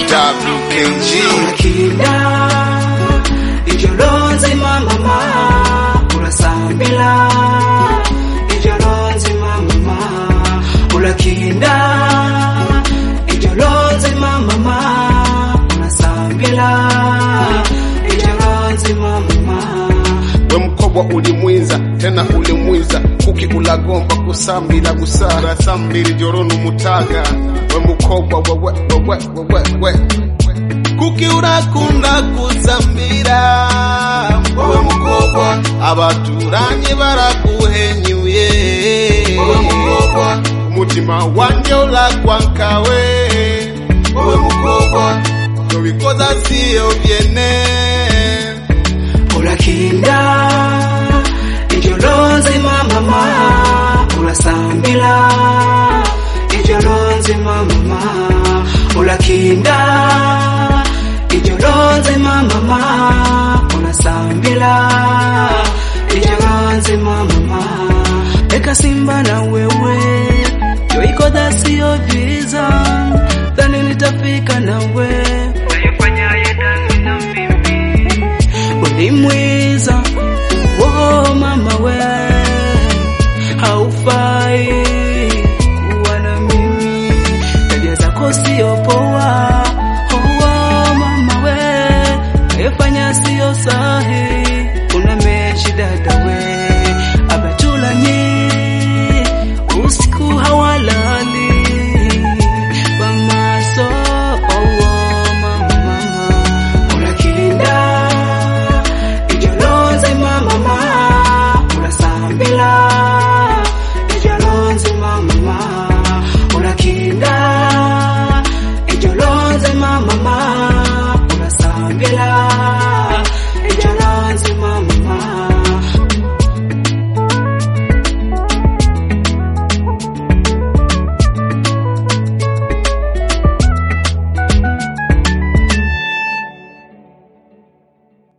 WKG Akila ijoronzi mama urasambila ijoronzi mama ulakinda ijoronzi mama urasambila ijoronzi mama we mukobwa uli mwiza tena uli mwiza kuki ulagomba kusambira gusa urasambira ijoro n'umutaga we mukobwa wewe wewe wewe we kuki urakunda kusambira wowe mukobwa abaturanye baraguhenyuye wowe mukobwa umutima wanjye urakwankawe wowe mukobwa ibyo bikoza siyo byene urakinda iryo ronze mama urasambira iryo ronze mama urakinda iryo ronze mama urasambira iryo ronze mama reka simba na wewe yo ikoda siyo byiza dhani nitafika nawe Uli mwiza